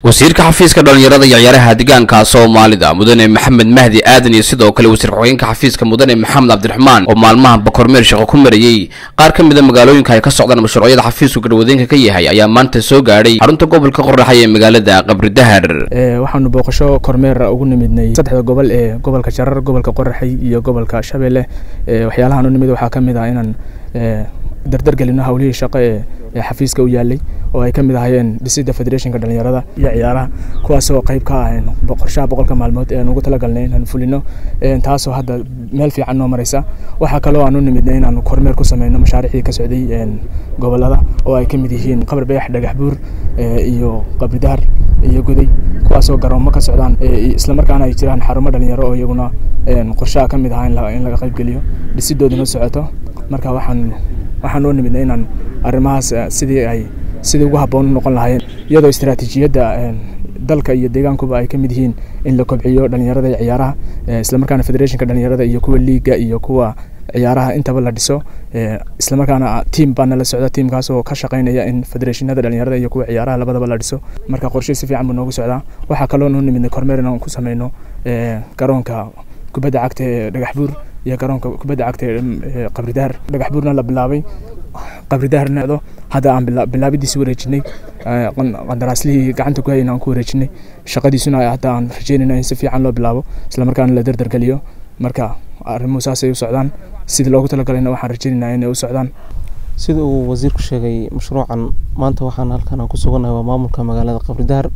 wasiirka xafiiska dhallinyarada iyo ciyaaraha deegaanka soomaalida mudane maxamed mahdi aadan iyo sidoo kale wasiir ku-xigeenka xafiiska mudane maxamed cabdiraxmaan oo maalmaha bakormeer shaqo ku marayey qaar ka mida magaalooyinka ay ka socdaan mashruucyada xafiisku garwadeenka ka yahay ayaa maanta soo gaadhay xarunta gobolka qoraxay ee magaalada qabri dahar waxaanu booqasho kormeer ugu nimidnay saddexda gobol ee gobolka jarar gobolka qoraxay iyo gobolka shabeelle waxyaalahaan u nimid waxaa ka mid ah inaan dardargelino hawlihii shaqo ee xafiiska u yaalay oo ay ka mid ahayeen dhisidda federationka dhalinyarada iyo ciyaaraha kuwaasoo qayb ka ah qorshaha boqolka maalmood ee aan ugu talagalnay inaan fulino taasoo hadda meel fiican noo maraysa waxaa kaloo aan u nimidnay inaan kormeer ku sameyno mashaariicdii ka socday gobolada oo ay ka mid yihiin qabar bayax dhagax buur iyo qabri dahar iyo goday kuwaasoo garoomo ka socdaan islamarkaana ay jiraan xarumo dhalinyaro oo iyaguna qorshaha ka mid ahaa in laga qaybgeliyo dhisidooduna socoto marka waxaan waxaan oo nimidnay inaan arrimahaas sidii ay sidii ugu habboon u noqon lahaayeen iyadoo istaraatiijiyadda dalka iyo deegaankuba ay ka mid yihiin in la kobciyo dhalinyarada iyo ciyaaraha islamarkaana federationka dhalinyarada iyo kuwa liiga iyo kuwa ciyaaraha intaba la dhiso islamarkaana tiam baana la socda tiamkaas oo ka shaqeynaya in federationada dhalinyarada iyo kuwa ciyaaraha labadaba la dhiso marka qorshe si fiican buu noogu socdaa waxaa kaloo noo nimidnay kormeer inaan ku sameyno garoonka kubadda cagta ee dhagax buur iyo garoonka kubadda cagta ee qabri dahar dhagax buurna la bilaabay qabri daharna hadda aan bilaabidiisi wareejinay qandaraaslihii gacanta ku hayna aan ku wareejinay shaqadiisuna hadda aan rajeynayna in si fiican loo bilaabo islamarkaana la dardargeliyo marka arrimuhu saasay u socdaan sidii loogu talagalayna waxaan rajeynaynaa inay u socdaan sida uu wasiirku sheegay mashruucan maanta waxaan halkan aan ku sugannahay waa maamulka magaalada qabri dahar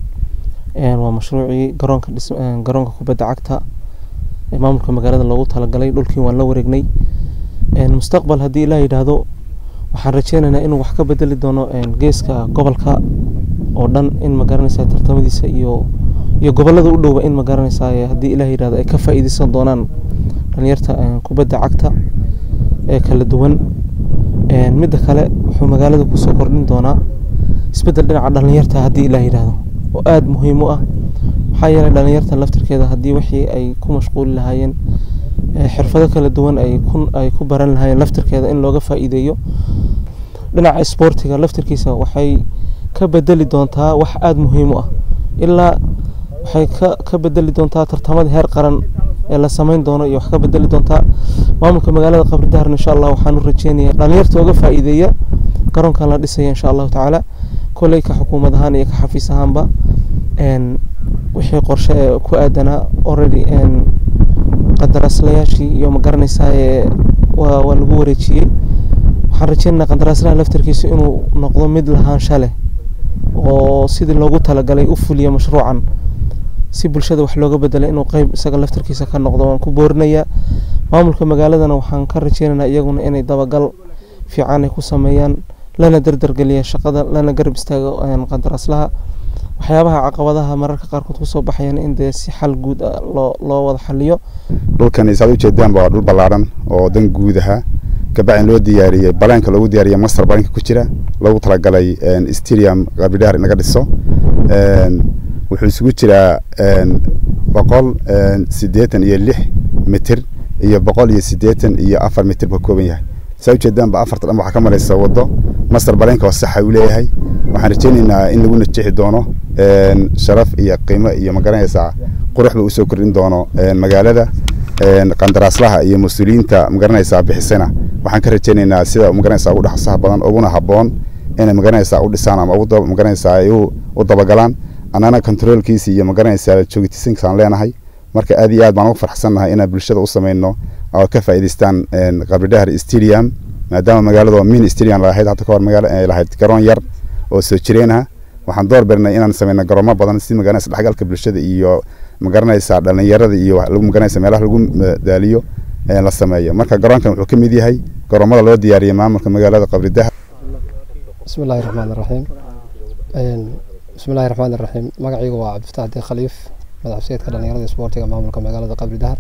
waa mashruucii garoonka garoonka kubadda cagta ee maamulka magaalada loogu talagalay dhulkii waan la wareegnay mustaqbal haddii ilaah yidhaahdo waxaan rajeynaynaa inuu wax ka bedeli doono geeska gobolka oo dhan in magaranaysaa tartamadiisa iyo iyo gobolada u dhowba in magaranaysaa haddii ilaah yidhahdo ay ka faa'iideysan doonaan dhalinyarta kubadda cagta ee kala duwan midda kale wuxuu magaalada kusoo kordhin doonaa isbeddel dhinaca dhalinyarta haddii ilaah yidhaahdo oo aada muhiim u ah maxaa yeelay dhalinyarta laftirkeeda haddii wixii ay ku mashquuli lahaayeen xirfado kala duwan ay ku ay ku baran lahaayeen laftirkeeda in looga faa'iideeyo dhinaca isboortiga laftirkiisa waxay ka bedeli doontaa wax aada muhiim u ah ilaa waxay ka ka bedeli doontaa tartamada heer qaran ee la sameyn doono iyo wax ka bedeli doontaa maamulka magaalada qabri daharna insha allah waxaan u rajeynayaa dhalinyarta uga faa'iideeya garoonkan la dhisaya insha allahu tacaala kolley ka xukuumad ahaan iyo ka xafiis ahaanba wixii qorshe ee ku aadanaa already qandaraaslayaashii iyo ma garanaysaa waa waa lagu wareejiyey waxaan rajeynaynaa qandaraaslaha laftarkiisa inuu noqdo mid lahaansha leh oo sidii loogu talagalay u fuliya mashruucan si bulshada wax looga bedelay inuu qeyb isaga laftarkiisa ka noqdo waan ku boorinayaa maamulka magaaladana waxaan ka rajeynaynaa iyaguna inay dabagal fiican ay ku sameeyaan lana dardargeliya shaqada lana garab istaago qandaraaslaha waxyaabaha caqabadaha mararka qaarkood kusoo baxayaan in dee si xal guud ah loo loo wada xaliyo dhulkan saad ujeedaan waa dhul ballaaran oo dan guud ahaa kabacdin loo diyaariyey baleenka loogu diyaariyey master baleenka ku jira loogu talagalay stadium qabridhahar in laga dhiso wuxuu isugu jiraa boqol siddeetan iyo lix mitir iyo boqol iyo siddeetan iyo afar mitir buu ka kooban yahay saa ujeedaanba afarta dhan waxaa ka maraysa waddo master baleenka oo saxa uu leeyahay waxaan rajeynaynaa in lagu najixi doono sharaf iyo qiimo iyo magaranaysaa quruxba usoo kordhin doono magaalada qandaraaslaha iyo mas-uuliyiinta magaranaysaa bixisana waxaan ka rajeynaynaa sida magaranaysaa ugu dhaqsaha badan uguna habboon inay magaranaysaa u dhisaan ama magaranaysaa ay u dabagalaan annana controolkiisa iyo magaranaysaa joogitisinkaaan leenahay marka aad iyo aad baan ugu farxsannahay inaan bulshada u sameyno oo ka faa'iidaystaan qabridhahar stadium maadaama magaalada min stadium lahayd hadda kahor magaala ay lahayd garoon yar oo soo jireenah waxaan door bernay inaan sameyno garoomo badan si magaranaysa dhexgalka bulshada iyo magaranaysaa dhalinyarada iyo lagu magaranaysa meelaha lagu daaliyo la sameeyo marka garoonkan wuxuu ka mid yahay garoomada loo diyaariyey maamulka magaalada qabridahar bismi illaahi raxmaan raxiim bismi illaahi raxmaan raxiim magacaygu waa cabdifataax dee khaliif madaxseedka dhalinyarada isboortiga maamulka magaalada qabri dahar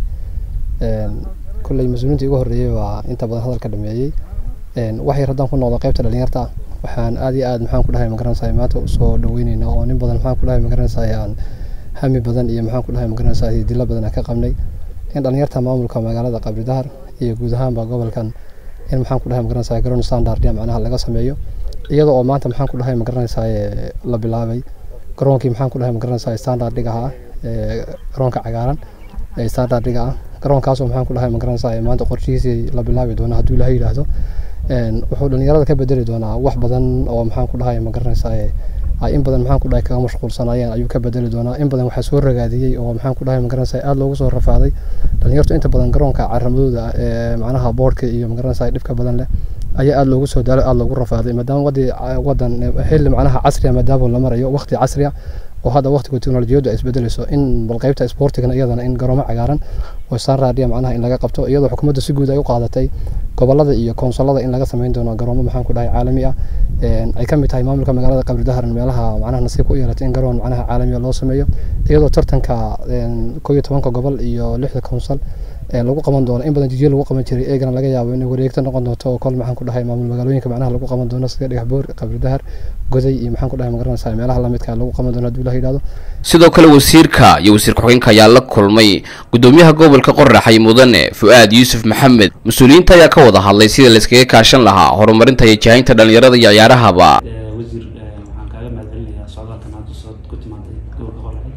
kolley mas-uuliintii ugu horreeyey waa inta badan hadalka dhameeyey waxay haddaan ku noqdo qaybta dhalinyarta waxaan aad iyo aad maxaan ku dhahay magaranaysaa maanta usoo dhaweyneynaa oo nin badan maxaan ku dhahay magaranaysaa aan hami badan iyo maxaan ku dhahay magaranaysaa dilo badan aan ka qabnay in dhalinyarta maamulka magaalada qabri dahar iyo guud ahaanba gobolkan in maxaan ku dhahay magaranaysaa garoon standard macnaha laga sameeyo iyada oo maanta maxaan ku dhahay magaranaysaa la bilaabay garoonkii maxaan ku dhahay magaranaysaa standardiga ahaa garoonka cagaaran ee standardiga ah garoonkaasoo maxaan ku dhahay magaranaysaa maanta qorshihiisii la bilaabi doona hadduu ilaha yidhaahdo wuxuu dhalinyarada ka bedeli doonaa wax badan oo maxaan ku dhahay magaranaysaa ay in badan maxaan ku dhahay kaga mashquulsanayeen ayuu ka bedeli doonaa in badan waxaa soo ragaadiyey oo maxaan ku dhahay magaranaysaa aada loogu soo rafaaday dhalinyartu inta badan garoonka caramadooda ee macnaha boodhka iyo magaranaysaa dhibka badan leh ayaa aada loogu soo daalo aada loogu rafaaday maadaama wadi wadan xilli macnaha casriya maadaama la marayo waqti casriya oo hadda waqtiga teknolojiyaddu ay isbedelayso in bal qaybta sportigana iyadana in garoomo cagaaran oo sanradia macnaha in laga qabto iyadoo xukuumadda si guud ay u qaadatay gobolada iyo konsolada in laga samayn doono garoomo maxaan ku dhahay caalami ah ay ka mid tahay maamulka magaalada qabri daharan meelaha macnaha nasiib ku yeelatay in garoon macnaha caalamiya loo sameeyo iyadoo tartanka koo iyo tobanka gobol iyo lixda konsol lagu qaban doono in badan jijiyo lagu qaban jiray eegana laga yaabo inay wareegta noqon doonto oo kol maxaan ku dhahay maamul magaalooyinka macnaha lagu qaban doono sida dhagaxboor qabri dahar goday iyo maxaan ku dhahay magaranaysaa meelaha lamidka lagu qaban doono hadduu ilaha yidhahdo sidoo kale wasiirka iyo wasiir ku-xigeenka ayaa la kulmay gudoomiyaha gobolka qoraxay mudane fu-aad yuusuf maxamed mas-uuliyiinta ayaa ka wada hadlay sida layskaga kaashan lahaa horumarinta iyo jahaynta dhalinyarada iyo ciyaarahaba wasiir waxaan kaaga mahadcelinayaa socdaalkan hadda soo ku timaaday gobolka qoraxay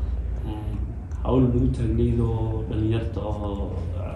hawl lagu taagnayd oo dhalinyarta oo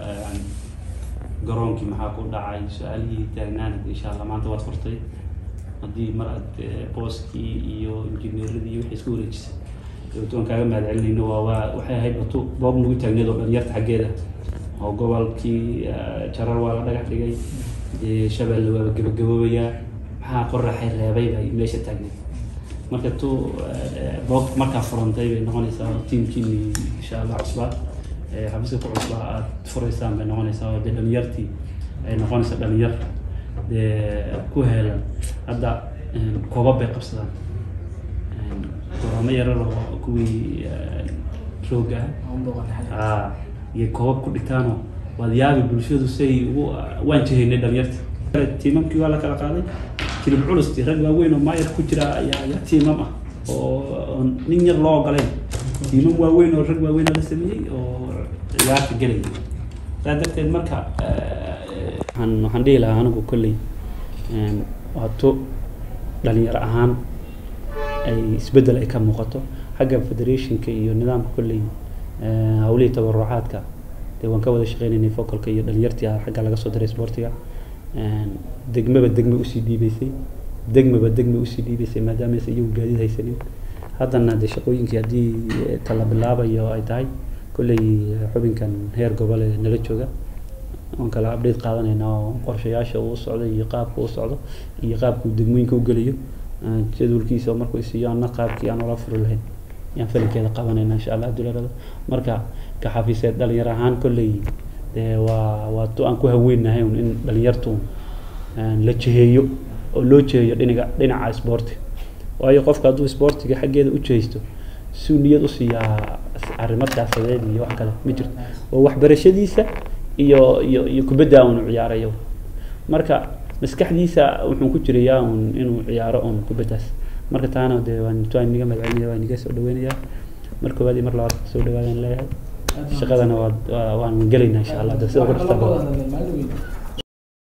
garoonkii maxaa ku dhacay su-aalihii taagnaanad insha allah maanta waad furtay haddii mar aad booskii iyo injineeradii iyo wixii isku wareejisay waan kaaga mahad celinayno waa waa waxay ahayd batu boob nagu taagneed oo dhalinyarta xaggeeda oo gobolkii jarar waa la dhagax dhigay dee shabeelle waaba gabagaboobayaa maxaa qoraxay reebay bay meesha taagneed marka tu boob markaa furantay bay noqonaysaa tiimkiini insha allah cusbaa xafiiska ku cusbaa aad furaysaan bay noqonaysaa oo dee dhalinyartii ay noqonaysaa dhalinyar dee ku heelan hadda koobab bay qabsadaan goramo yarar oo kuwii rooga ah iyo koobab ku dhigtaanoo waad yaabi bulshadu say ugu waan jihaynay dhalinyarta tiimamkii waa la kala qaaday kilib culusti rag waaweyn oo maayar ku jira ayaa ayaa tiimam ah oo nin yar loo ogolayn tiimam waaweyn oo rag waaweyn la sameeyey oo ciyaarta gelay saa darteed marka waxaan waxaan dhihi lahaa anigu kolley waato dhalinyaro ahaan ay isbeddel ay ka muuqato xagga federationka iyo nidaamka kolley hawlihii tabarucaadka dee waan ka wada shaqeynaynay focalka iyo dhalinyartii xagga laga soo diray sportiga degmaba degme usii dhiibeysay degmaba degme usii dhiibeysay maadaama aysan iyagu gaadiid haysanin haddana dee shaqooyinkii haddii tala bilaabayo ay tahay kolley xubinkan heer gobol ee nala jooga oon kala update qaadanayna oo qorshayaasha uu socdo iyo qaabka uu socdo iyo qaabka uu degmooyinka u gelayo jadwalkiisa markuu isiiyo anna qaabkii aan ula furi lahayn yaan falinkeeda qabanayna insha allah dularada marka ka xafiiseed dhalinyar ahaan kolley dee waa waa tu aan ku haweennahay un in dhalinyartu la jiheeyo oo loo jiheeyo dhinaga dhinaca isboorti waayo qofka hadduu isboortiga xaggeeda u jihaysto suu niyad u siiyaa arrimo siyaasadeed iyo wax kale ma jirto oo waxbarashadiisa iyo iyo iyo kubadda unu ciyaarayo marka maskaxdiisa wuxuu ku jirayaa un inuu ciyaaro un kubaddaas marka taana dee waan waan niga magaceliya waan niga soo dhaweynayaa mar koowaad iyo mar labaad soo dhawaadaan leeyahay shaqadana waa waan gelaynaa insha allah sida ku dhirtaa